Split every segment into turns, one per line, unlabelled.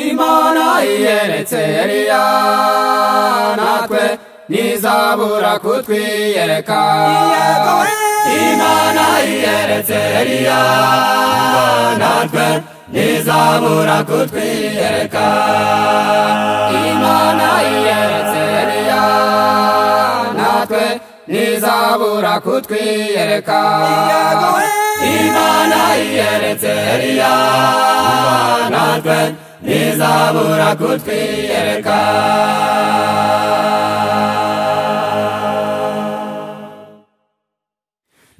imana iyeretse eliya natwe ntizabura kutwiyereka imana iyeretse eliya natwe ntizabura kutwiyereka imana iyeretse eliya natwe ntizabura kutwiyereka imana iyeretse eliya natwe ntizabura kutwiyereka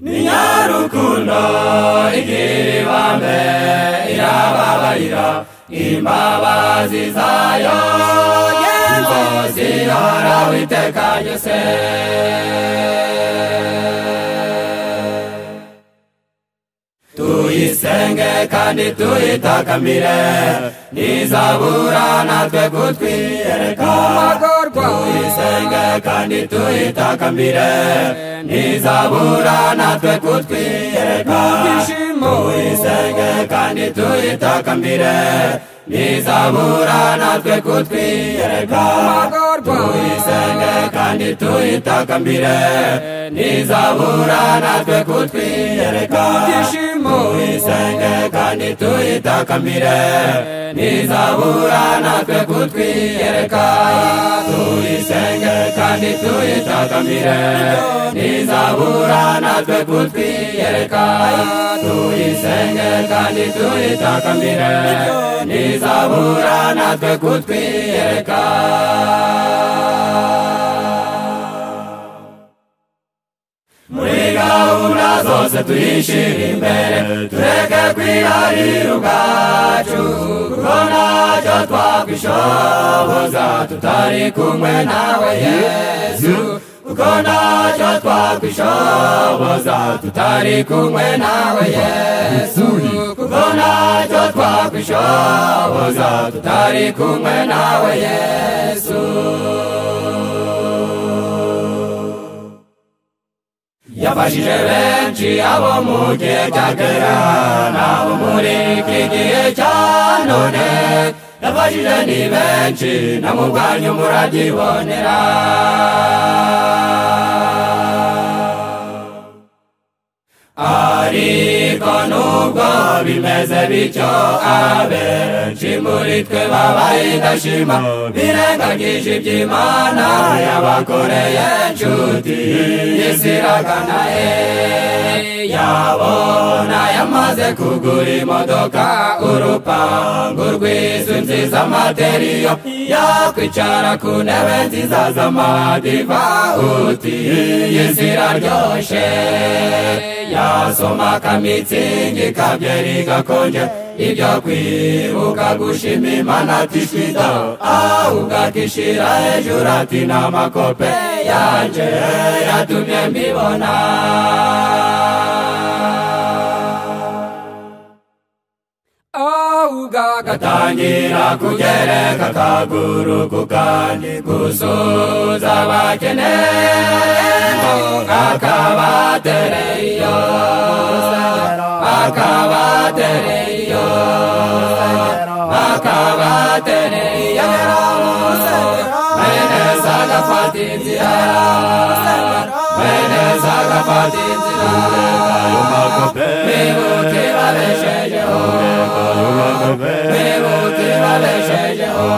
ni nyarukundo igira ibambe irababarira imbabazi zayo ngo zihora witeka yose tuyisenge kandi tuyitakamire ntizabura natwe kutwiyereka tuyisenge kandi tuyitakamire ntizabura natwe kutwiyereka tuyisenge kandi tuyitakamire ntizabura natwe kutwiyereka tuyisenge kandi tuyitakamire ntizabura natwe kutwiyereka tuyisenge kandi tuyitakamire ntizabura natwe kutwiyereka tuyisenge kandi tuyitakamire ntizabura natwe kutwiyereka tuyisenge kandi tuyitakamire ntizabura natwe kutwiyereka muri gahunda zose tuyishyira imbere tureke kwiharira ubwacu kuko ntacyo twakwishoboza tutari kumwe nawe yesu kuko ntacyo twakwishoboza tutari kumwe nawe yesu kuko ntacyo twakwishoboza tutari kumwe nawe yesu yafashije benshi abo mu gihe cya kera n'abo muri iki gihe cya none yafashije ni benshi na mu bwanyu muragibonera ariko nubwo bimeze bityo abenshi muri twe baba indashima birengagije iby'imana yabakoreye inshuti y'isiragana yabona yamaze kugura imodoka urupangu rw'inzu nziza materiyo yakwicara ku ntebe nziza z'amadiva uti y'isiraryoshye yasoma kamitsingi kabyeri gakonje ibyo kwibuka gushima imana tishwida ahubwo akishira hejuru ati n'amakope yanje yatumye mbibona gatangira kugereka akaguru ku kandi gusuza abakeneye akabatereyo akabatereyo akabatereyo meneza agafata inzira meneza agafata inzira bibuke babeshejeho bibuke babeshejeho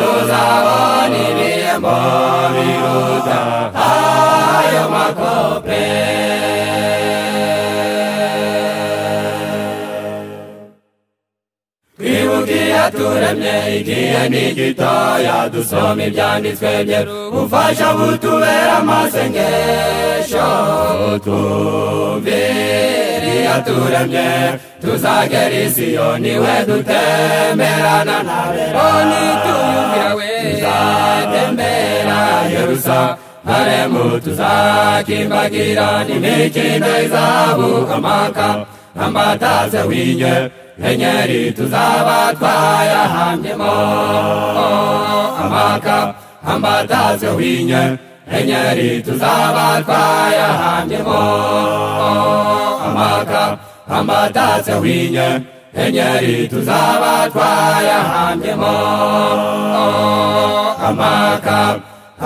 tuzabona ibihembo biruta ayo makope yaturemye igihe ni gitoya dusoma ibyanditswe bye umufasha butubera amasengesho tumvire yaturemye tuzagera isiyoni we dutemerana na beroni tuyumvira we tuzatembera yerusa haremu tuzakimbagira n'imikindo izabu amaka ambatase winye enyeri tuzaba twayahamyemo amaka ambataze winye enyeri tuzaba twayahamyemo amaka ambataze winye
enyeri tuzaba twayahambyemo amaka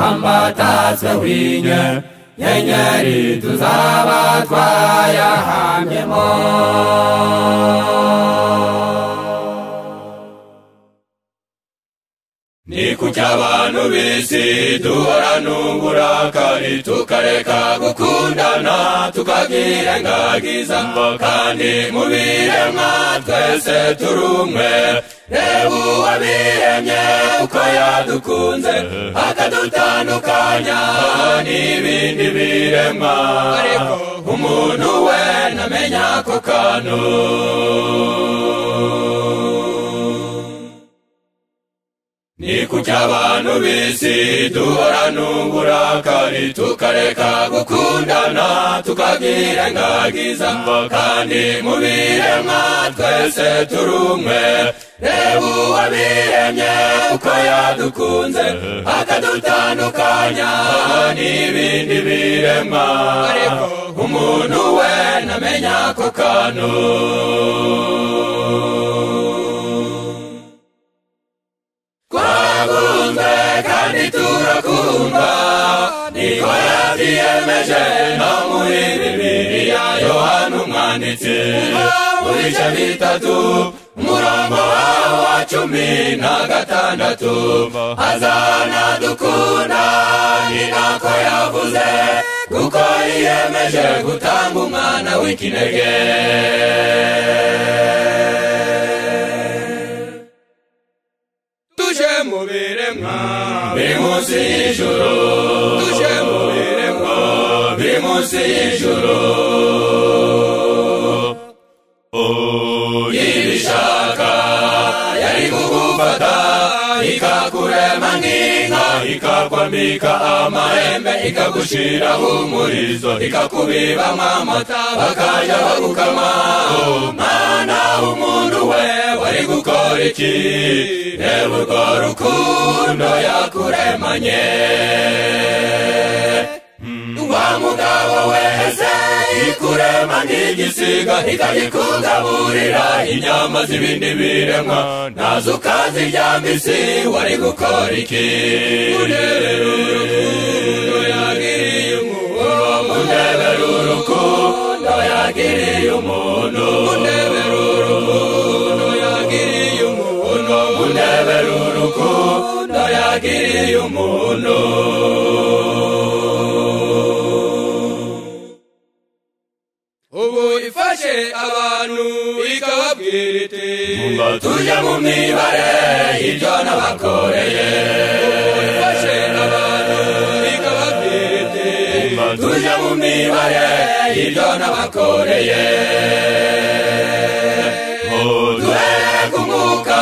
ambatatse winye enyeri tuzaba twayahambyemo ni kuki abantu b'isi duhorana uburakari tukareka gukundana tukagira ingagiza kandi mu biremwa twese turi umwe reba uwabiremye uko yadukunze akadutandukanya n'ibindi biremwa ariko umuntu we ntamenya ako kantu ni kuki abantu b'isi duhorana uburakari tukareka gukundana tukagira ingagiza kandi mu biremwa twese turi umwe reba uwabiremye uko yadukunze akadutandukanya n'ibindi biremwa ariko umuntu we ntamenya ako kantu twakunzwe kandi turakundwa niko yabyiyemeje no muri bibiliya yohana umwanditsi mu bice bitatu umurongo waho wa cumi na gatandatu azana dukunda ni nako yavuze kuko yiyemeje gutanga umwana w'ikinege tuje mu biremwa biri munsi y'ijuru tuje mu biremwa biri munsi y'ijuru ibishaka yari kugufata ikakurema nk'inka ikakwambika amahembe ikagushiraho umurizo ikakubibamo amata bakajya bagukama mwana w'umuntu we wari gukora iki reba urwo rukundo yakuremanye wa mugabo wese ikurema nk'igisiga ikagikugaburira inyama z'ibindi biremwa nazo ukaziryama isi wari gukora iki urebera urukundo yagiriye umuntu urebera urukundo yagiriye umuntu urebera urukundo yagiriye umuntu urebera urukundo yagiriye umuntu ubu ifashe abantu ikababwira iti tujya mu mibare ibyo nabakoreye ubu ifashe abantu ikababwira iti tujya mu mibare ibyo nabakoreye duhere ku mwuka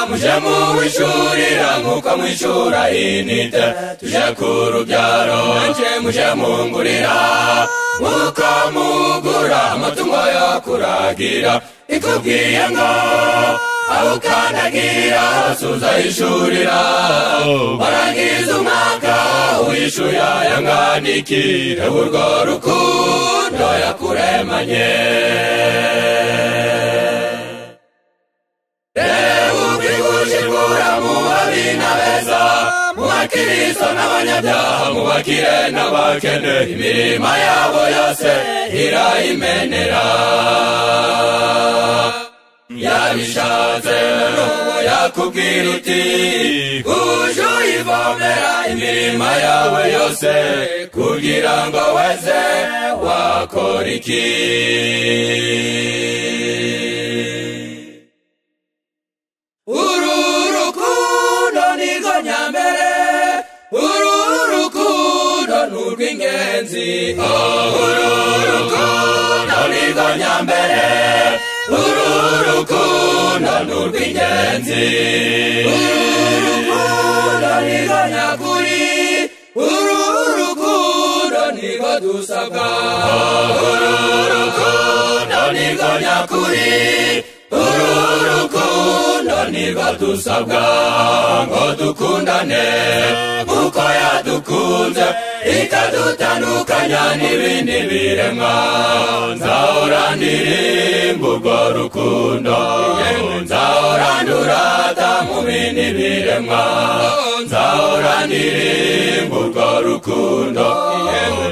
muje muwishurira nk'uko mwishura inite tuje ku rubyaro nje muje mungurira nk'uko mugura amatungo yo kuragira ikubwiye ngo aho ukandagira hose uzayishurira warangiza umwaka wishuye aya nganiki reba urwo rukundo yakuremanye ukwigujikura mu babi na beza mu bakiristo n'abanyabyaha mu bakire n'abakene imirima yabo yose irayimenera yabishatse n'ubu yakubwira uti uje uyivomera imirima yawe yose kugira ngo wese wakora iki uru rukundo nirwo nyambere uru rukundo ni urw'ingenzi uru rukundo nirwo nyambere uru rukundo ni urw'ingenzi uru rukundo nirwo nyakuri uru rukundo nirwo dusabwa uru rukundo nirwo nyakuri uru rukundo nibwo dusabwa ngo dukundane kuko yadukunze ikadutandukanya n'ibindi biremwa nzahora ndirimba urwo rukundo nzahora ndurata mu bindi biremwa nzahora ndirimba urwo rukundo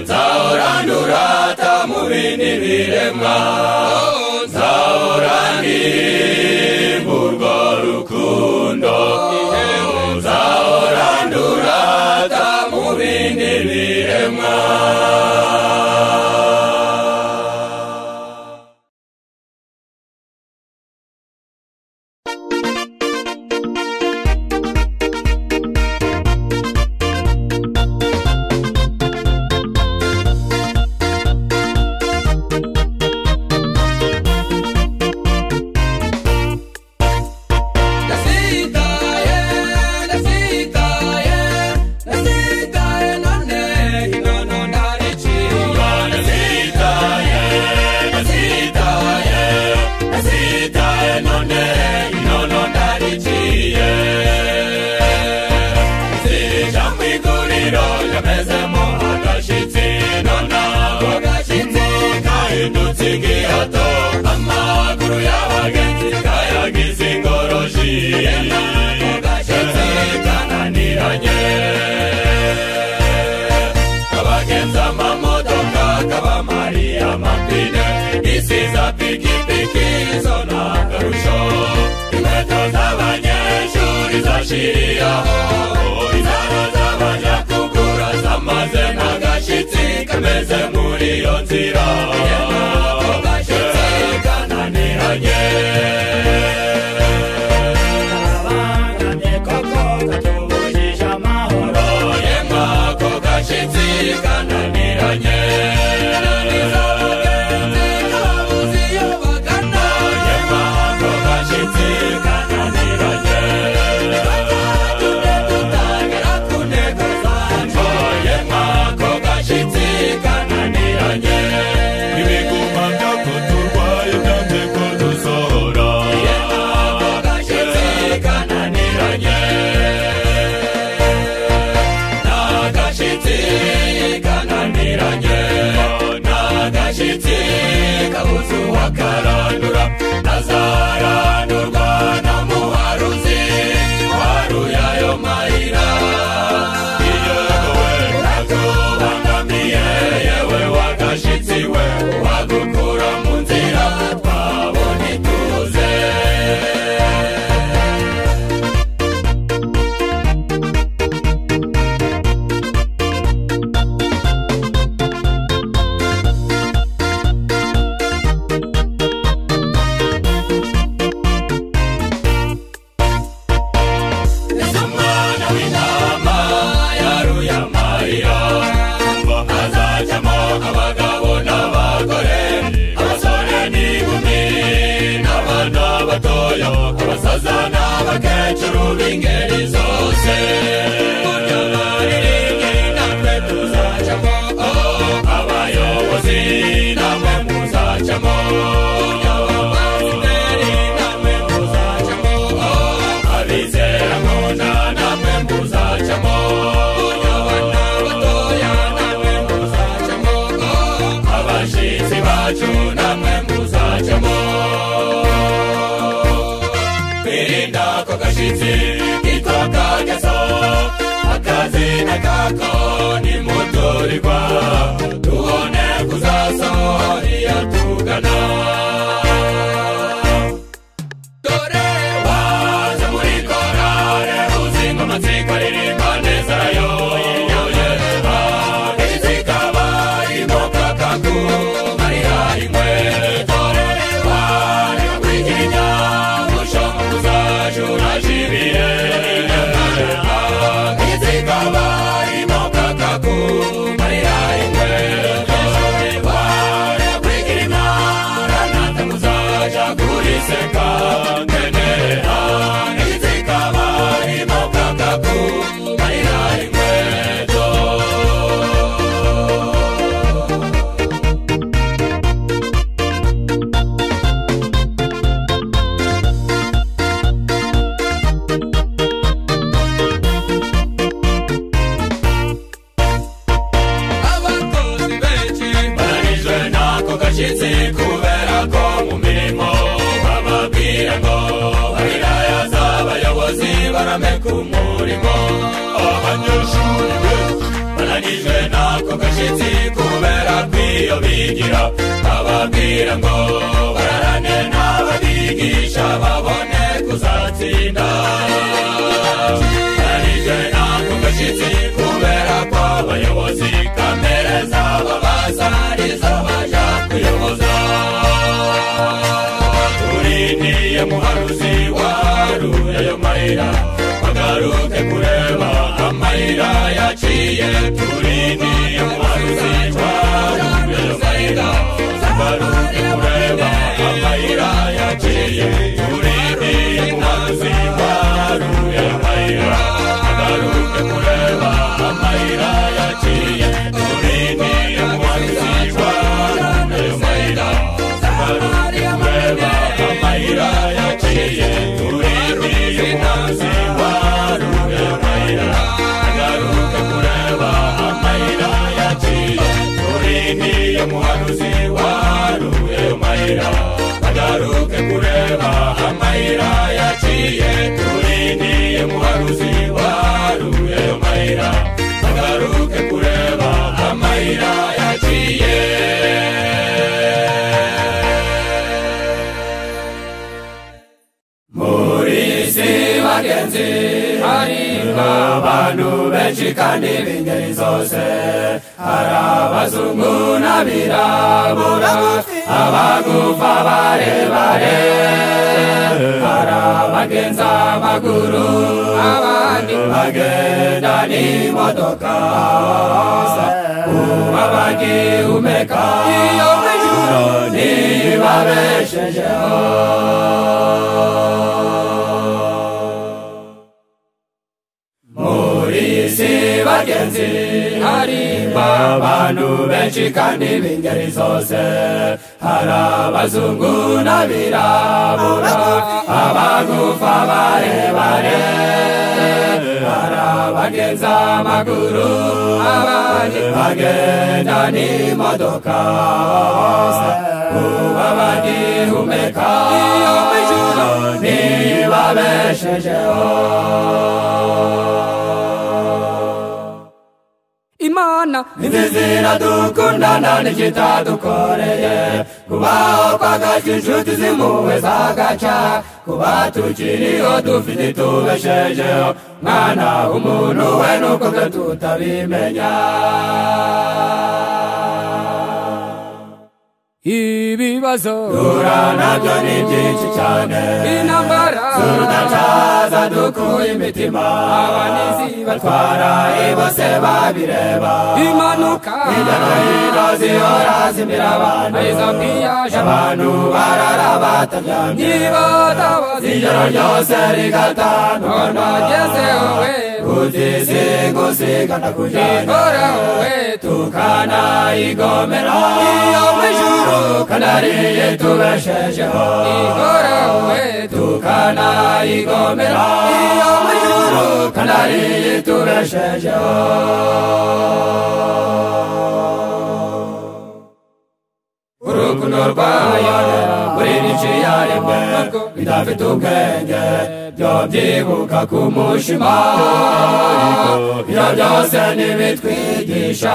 nzahora ndurata mu bindi biremwa nzahora ndirimba urwo rukundo nzahora ndurata mu bindi biremwa
nasitaye nasitaye nasitaye none inkono ntariciye
nasitaye nasitaye nasitaye none inono ndariciye zija mu iguriro yamezemo agashyitsi nonaho gashyitsi kahindutse igihato amaguru y'abagenzi kayagize ingoroshi nako gashyitsi kananiranye kabagenza amamodoka kabamari amapine isiza pikipiki zona akarusho inkweto z'abanyeshuri zashiriyeho izana z'abajya kugura zamaze n'agashyitsi kameze muri iyo nzira ako gashyitsi kananiranye
abangane koko katubujije amahoro
Oye mwako gashyitsi kananiranye
kabuze iyo bagana
Oye mwako gashyitsi kananiranye
tujye dutangira ku ntego zacu
Oye mwako gashyitsi kananiranye Ibiguma byo kuturwaye byanze kudusohora Oye mwako gashyitsi kananiranye N'agashyitsi kananiranye N'agashyitsi kabuze uwakarandura Nazarandurwa na muharuzi Waruye ayo mayira Iyo wowe natubangamiye Yewe wagashyitsi we Wagukura mu nzira twabona ituze umwana w'intama yaruye amarira ngo azajyamo abagabo n'abagore abasore n'inkumi n'abana batoya abasaza n'abakecuru b'ingeri zose burya baririmbe natwe tuzacamo abayobozi namwe muzacamo burya bavandimwe namwe muzacamo abizera nkunda namwe muzacamo abana batoya namwe muzacamo abashyitsi bacu namwe muzacamo kwirinda ko gashyitsi kitwa kageso akazi nakako ni muturirwa tubone kuzasohora iyo tugana dore waza muri korale uzimba amatsiko aririmba neza yo izikaba imoka kaku mariya ingwe dore wari kwiginya mushomo kuzajura jibire izikaba imoka kaku mariya ingwe dore wari kwiginya ranata muzaja kuriseka nene ah, izikaba imoka kaku babigira bababwira ngo bararane n'ababigisha babone kuzatsinda arije ntabwo gashyitsi kubera ko abayobozi kamere zabo basarizo baja kuyoboza urindiye muharuzi waruye ayo mayira bagaruke kureba amayira yaciye turindiye muharuzi waruye ayo mayira bagaruke kureba amayira yaciye turindiye muharuzi waruye ayo mayira bagaruke kureba amayira yaciye turindiye muharuzi waruye ayo mayira bagaruke kureba amayira yaciye turindiye muharuzi waruye ayo mayira bagaruke kureba amayira yaciye turindiye muharuzi waruye ayo mayira bagaruke kureba amayira yaciye turindiye muharuzi waruye ayo mayira bagaruke kureba amayira yaciye
muri isi bagenzi hari abantu benshi kandi b'ingeri zose hari abazungu n'abirabura abagufa barebare hari abagenza amaguru abandi bagenda n'imodoka uba bagihumeka iyo mwijuru nibabeshejeho muri isi bagenzi harimo abantu benshi kandi b'ingeri zose hari abazungu n'abirabura abagufa barebare hari abagenza amaguru abandi bagenda n'imodoka uba bagihumeka iyo mwijuru nibabeshejeho
imana
izi ziradukundana n'ikitadukoreye kubaho kwagaca inshuti zimpuhwe zagaca kuba tukiriho dufite tubeshejeho mwana umuntu we nuko twe tutabimenya
ibibazo
dura nabyo ni byinshi cyane
intambara
tudacaza dukuye imitima
Abanizi
batwara ibose babireba
impanuka
hirya no hino zihora zimira abantu
izo mpiyaje
abantu barara bataryamye
ntibatabazi
ijoro ryose rigatandukana
nagezeho we
utizigusigana kujyana
ihoraho we
tukanayigomera iyo mwijuru kanariye tubeshejeho
ihoraho we
tukanayigomera iyo mwijuru kanariye tubeshejeho urukundo rwayo buri nyinshi yaremwe bidafite ubwenge byo byibuka ku mushima ibyo byose ntibitwigisha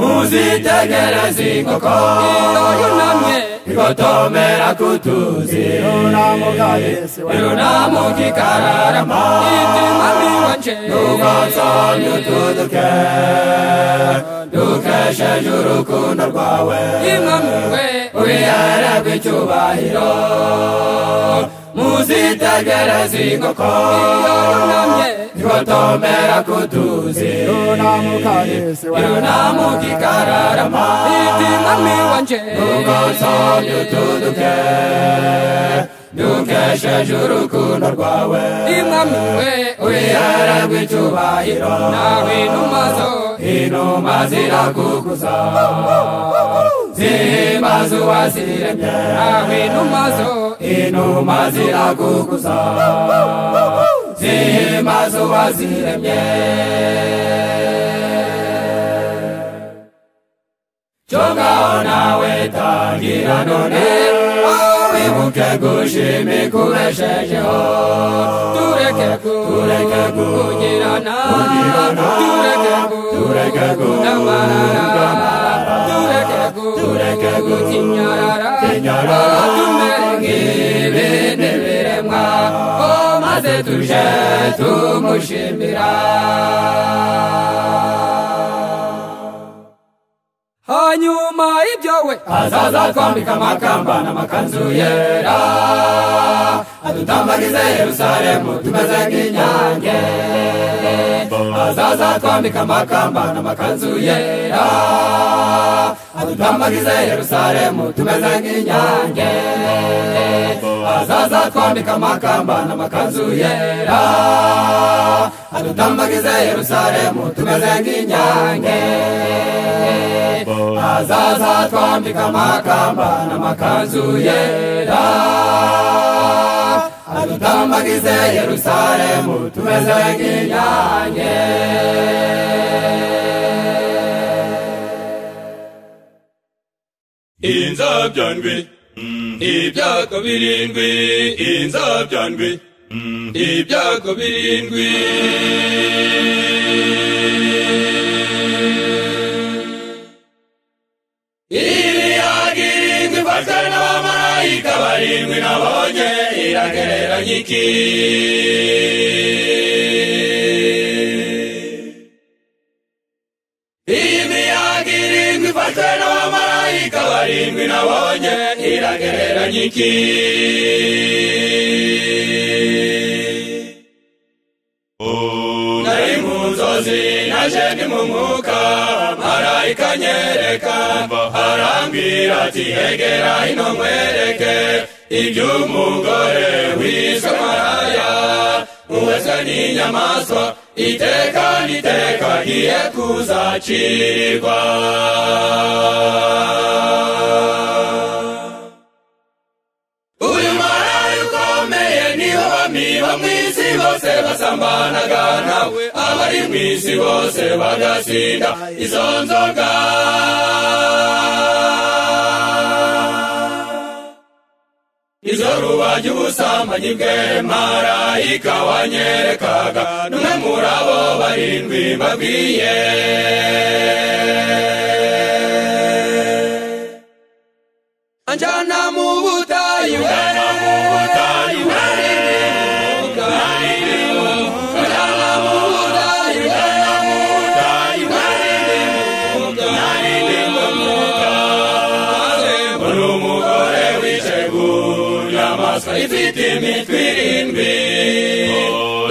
muzitegereze inkoko
yunamye
igotomera kutuzi irunamuka ikararama
ibyimami wanje
nuko nsonye utuduke dukesheje urukundo rwawe
imami we
ubihererwe icyubahiro muzitegereze inkoko
yunamye
igotomera kutuzi irunamuka ikararama
ibyimami wanje
ugosonye utuduke dukesheje urukundo rwawe
imami we
wihererwe icyubahiro
nawe numazo
inuma zirakukuza zihimbaza uwaziremye
nawe numazo
inuma zirakukuza zihimbaza uwaziremye cyo ngaho nawe tangira none wowe wibuke gushimi kubeshejeho
tureke ku
Tureke ku-
kugirana
kugirana.
tureke ku
Tureke ku-
ndamarara tureke ku
Tureke ku-
kinyarara
kinyarara.
tumere nk'ibindi biremwa o maze tuje tumushimira hanyuma ibyo we
azaza twambika amakamba n'amakanzu yera adutambagize yerusalemu tumeze nk'inyange azaza twambika amakamba n'amakanzu yera adutambagize yerusalemu tumeze nk'inyange azaza twambika amakamba n'amakanzu yera adutambagize yerusalemu tumeze nk'inyange azaza twambika amakamba n'amakanzu yera adutambagize yerusalemu tumeze nk'inyange
inzabya ndwi ibyago birindwi inzabya ndwi ibyago birindwi ibiyaga irindwi ifashwe n'abamarayika barindwi nabonye iragereranya iki imiyaga irindwi ifashwe n'abamarayika barindwi nabonye iragereranya iki nari mu nzozi naje ndi mu mwuka marayika anyereka arambwira ati egera hino nkwereke iby'umugore wiswe maraya uweswe n'inyamaswa iteka n'iteka giye kuzacirwa uyu maraya ukomeye niho bamiba mu isi bose basambanaga nawe abari mu isi bose bagasinda izo nzoga izo rubaga ubusambanyi bwe marayika wanyerekaga n'umwe muri abo barindwi mbabwiye
anjana mu butayu we
Ujyana mu butayu we, narindi mu mwuka. Ujyana mu butayu we, narindi mu mwuka. Maze mbona umugore wicaye ku nyamaswa ifite imitwe irindwi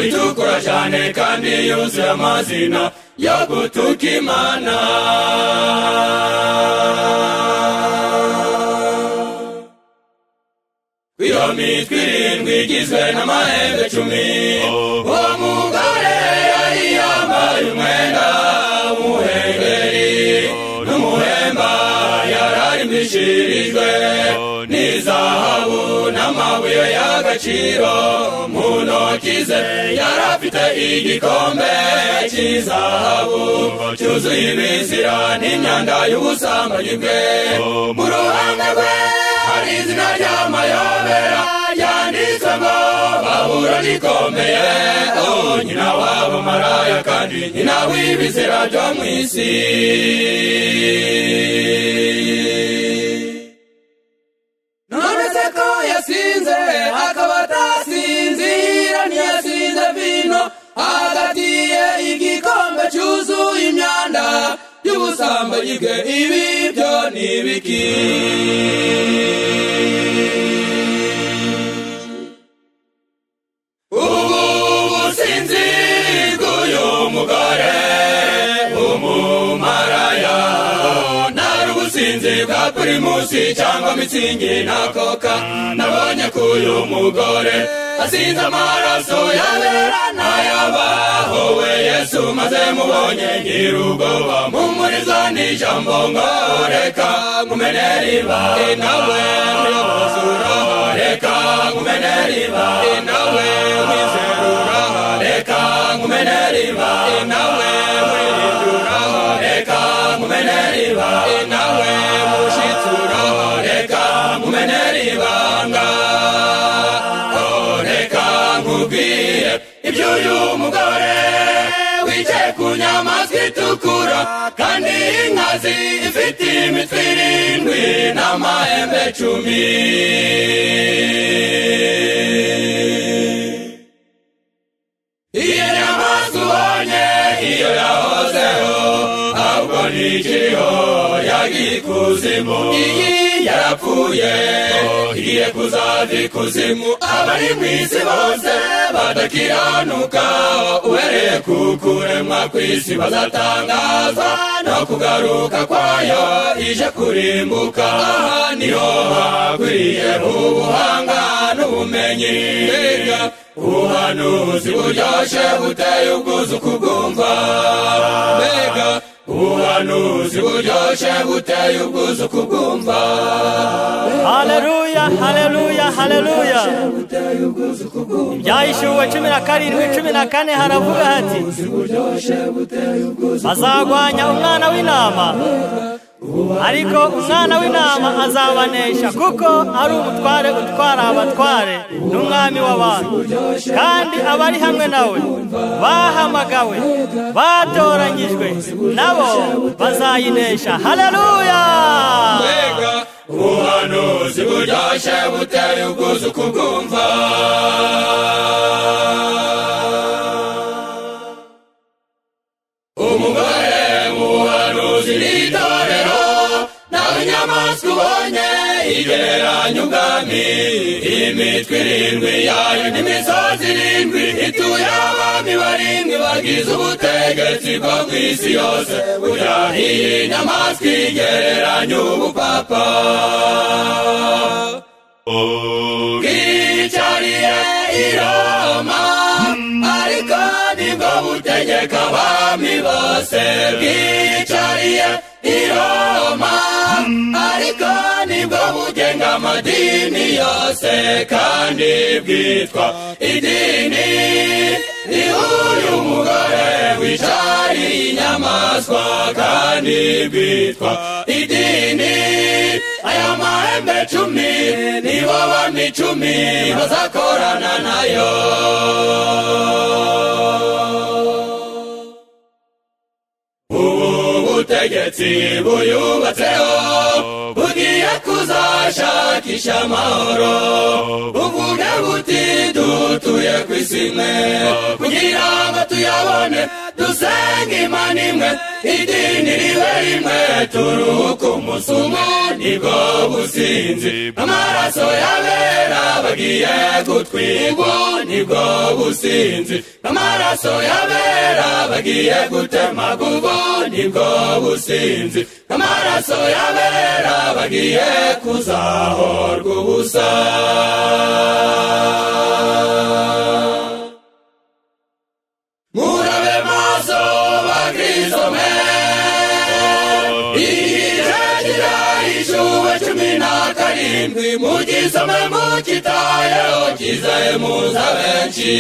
itukura cyane kandi yuzuye amazina yo gutuka imana iyo mitwe irindwi igizwe n'amahembe cumi uwo mugore yari yambaye umwenda w'umuhengeri n'umuhemba yari arimbishirijwe n'izahabu n'amabuye y'agaciro mu ntoki ze yari afite igikombe cy'izahabu cyuzuye ibizira n'imyanda y'ubusambanyi bwe mu ruhande rwe hari izina ry'amayobera yanditswe ngo babura rikomeye oh, nyina wabo maraya kandi nyina w'ibizira byo mu isi
nonese ko yasinze akaba atasinzira ntiyasinze vino agatiye igikombe cyuzuye imyanda y'ubusambanyi bwe ibi byo ni ibiki
ubu businzi bw'uyu mugore umumaraya ntari ubusinzi bwa pirimusi cyangwa mitsingi na koka nabonye ko uyu mugore asinze amaraso yabera n'ayabahowe yesu maze mubonye ngira ubwoba mumuriza n'ijambo ngo reka nkumenere ibanga nawe muyobozura reka nkumenere ibanga nawe mwizerura reka nkumenere ibanga nawe mwirindura reka nkumenere ibanga nawe mushitsura reka nkumenere nkenera ibanga oh reka nkubwiye iby'uyu mugore wicaye ku nyamaswa itukura kandi y'inkazi ifite imitwe irindwi n'amahembe cumi iyo nyamaswa ubonye iyo yahozeho ahubwo ntikiriho yagiye ikuzimu iyi yarapfuye igiye kuzava ikuzimu abari mu isi bose badakiranuka uhereye ku kuremwa kw'isi bazatangazwa no kugaruka kwayo ije kurimbuka aha niho hakwiriye ubuhanga n'ubumenyi mbega ubuhanuzi buryoshye buteye ubwuzu kubwumva mbega ubuhanuzi buryoshye buteye ubwuzu kubwumva
haleluya haleluya haleluya ibyayishuwe cumi na karindwi cumi na kane haravuga hati azagwanya umwana w'intama ariko umwana w'intama azabanesha kuko ari umutware utwara abatware n'umwami w'abantu kandi abari hamwe nawe bahamagawe batoranyijwe nabo bazayinesha haleluya
mbega ubuhanuzi buryoshye buteye ubwuzu kubwumva umugore mu buhanuzi n'itorero nawe inyamaswa ubonye igereranya ubwami imitwe irindwi yayo n'imisozi irindwi ituye abami barindwi bagize ubutegetsi bwo ku isi yose burya iyi nyamaswa igereranya ubupapa bw'icyariye i roma ariko nibwo butegeka abami bose bwicariye i roma ariko nibwo bugenga amadini yose kandi bwitwa idini ni uyu mugore wicariye inyamaswa kandi bwitwa idini aya mahembe cumi nibo bami cumi bazakorana nayo ubu butegetsi buyubatseho bugiye kuzashakisha amahoro buvuga buti dutuye ku isi imwe kugira ngo tuyabone dusenge imana imwe idini ribe rimwe turuhuka umunsi umwe nibwo businzi amaraso y'abera bagiye gutwigwa nibwo businzi amaraso y'abera bagiye gutemagurwa nibwo businzi amaraso y'abera bagiye kuzahorwa ubusa murabe maso bakristo mwe ikirekira ijuwe cumi na karindwi mugisome mugitayeho kizaye muza benshi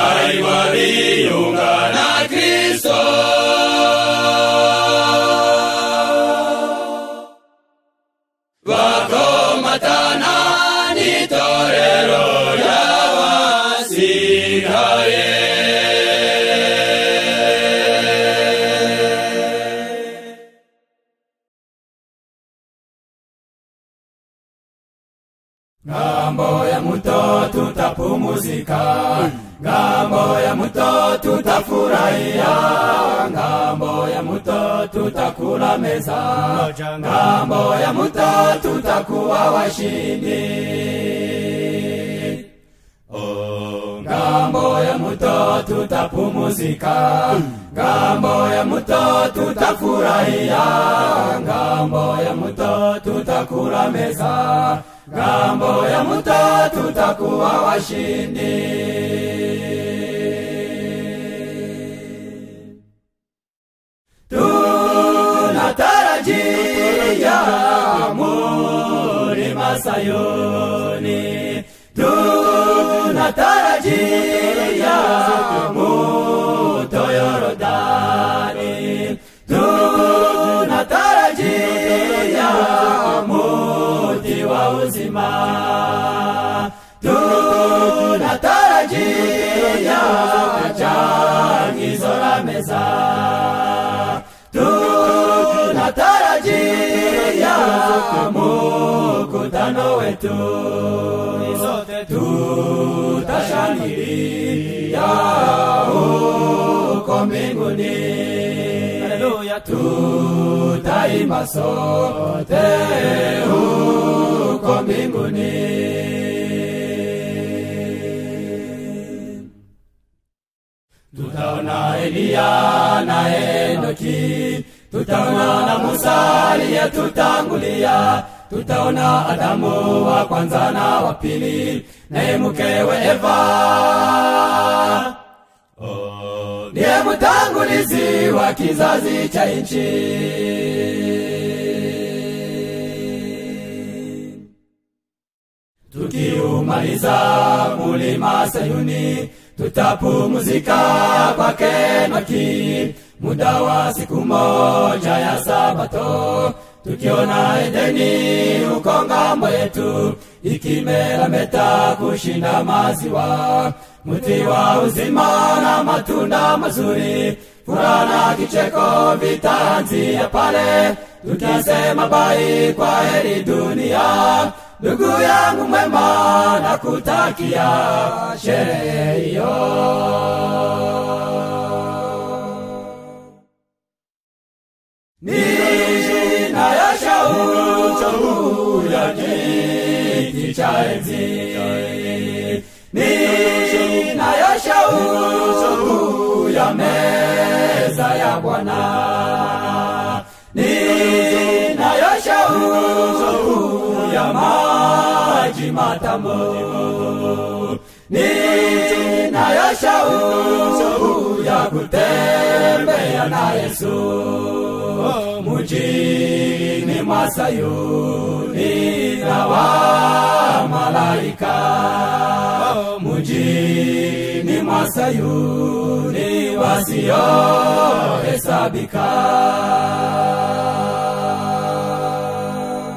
arimo biyunga na kristo bakomatana n'itorero ry'abasigaye
Ngambo ya muto tutapumuzika, ngambo ya muto tutafurahia, ngambo ya muto tutakula meza, ngambo ya muto tutakuwa washindi. Oh, ngambo ya muto tutapumuzika, ngambo ya muto tutafurahia, ngambo ya muto tutakula meza, ngambo ya muto tutakuwa washindi. Tunatarajia mulima Sayuni, tunatarajia muto Yorodani, tunatarajia
tunajiya
mkutano wetu sote tutashangilia huko mbinguni haleluya tutaimba sote huko mbinguni tutaona Eliya na Enoki, tutaona na Musa aliyetutangulia, tutaona Adamu wa kwanza na wa pili, naye mkewe Eva ndiye mtangulizi wa kizazi cha nchi. Tukiumaliza mulima Sayuni, tutapumzika kwake Enoki muda wa siku moja ya Sabato, tukiona Edeni uko ng'ambo yetu ikimeremeta kushinda maziwa, mti wa uzima na matunda mazuri, furaha na kicheko vitaanzia pale, tukisema bai kwa heri dunia ndugu yangu mwema, nakutakia sherehe hiyo. Ni jina ya shauku ya kiti cha enzi, ni jina ya shauku ya meza ya Bwana, ni jina ya shauku ya maji matamu ninayo shauku ya kutembea na Yesu mjini mwa Sayuni na wa malaika mjini mwa Sayuni wasiohesabika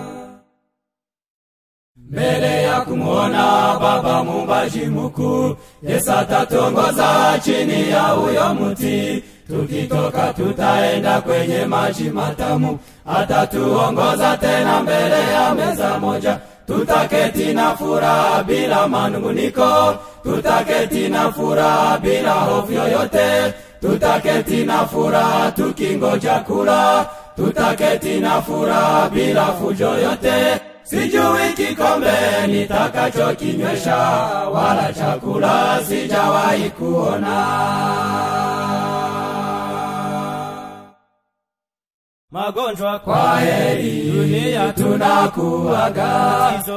mbele ya kumwona Baba muumbaji mkuu, Yesu atatongoza chini ya huyo mti. Tukitoka tutaenda kwenye maji matamu, atatuongoza tena mbele ya meza moja. Tutaketi na furaha bila manunguniko, tutaketi na furaha bila hofu yoyote, tutaketi na furaha tukingoja kula, tutaketi na furaha bila fujo yote sijui kikombe nitakachokinywesha, wala chakula sijawahi kuona.
magonjwa
Kwa heri dunia tunakuaga,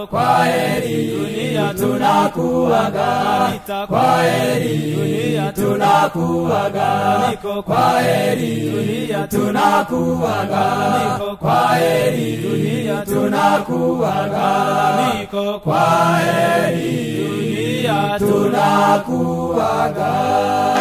kwa heri dunia tunakuaga, kwa heri dunia tunakuaga, kwa heri dunia tunakuaga, kwa heri dunia tunakuaga, kwa heri dunia tunakuaga.